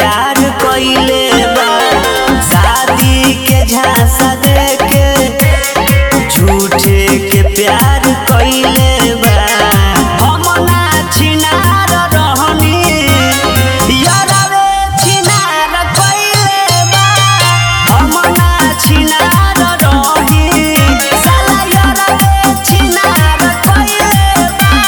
प्यार कइले बा शादी के झांसा देके झूठे के प्यार कइले बा हम ना छिनार रहनी यारवे छिनार कइले बा हम ना छिनार रही साला यारवे छिनार कइले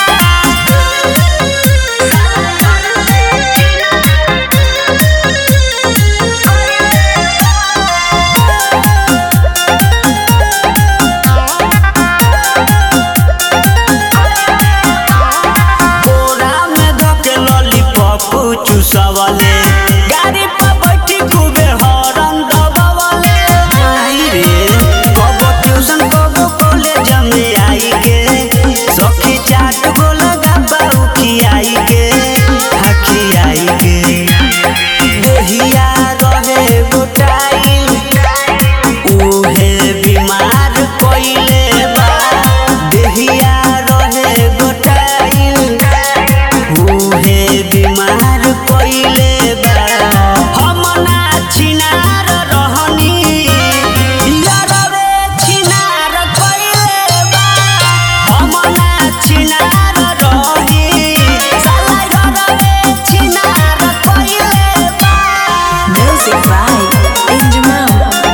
बोरा में धके लॉलीपॉप चूसवले गाड़ी पर बैठी खूबे हॉर्न दबावले आई रे कबो ट्यूशन कबो कॉलेज में आई के सखी चाट गो लगा बाऊ खियाई के हखियाई के देहिया रहे गोटाई उहे बीमार कइले बा देहिया रहे गोटाई उहे बीमार कइले बा हम ना छिनार रहनी यारवे छिनार कइले बा हम ना छिनार रही साला यारवे छिनार कइले बा Music by Injamal.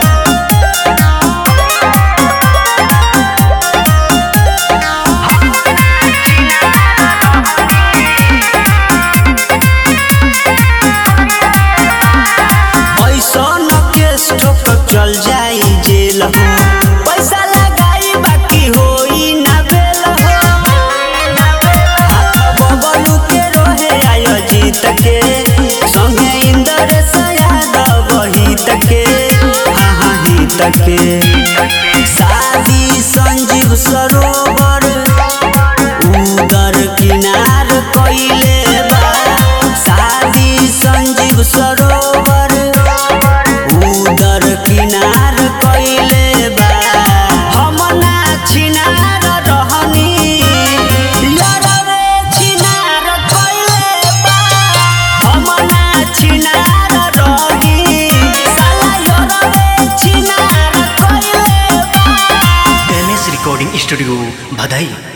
ऐसन केस ठोक चल जाई जेल हो पैसा लगाई बाकी होई ना बेल हो हाथ बबलू के रोहे आयो जीत के संगे इंदर यादव हित के हाँ हाँ हित के शादी संजीव सरोवर उदर किनार कइले बा शादी संजीव सरोवर उदर किनार कइले बा हम ना छिनार रहनी यारवे छिनार कइले बा हम ना छिनार रही साला यारवे छिनार कइले बा एम एस रिकॉर्डिंग स्टूडियो भदई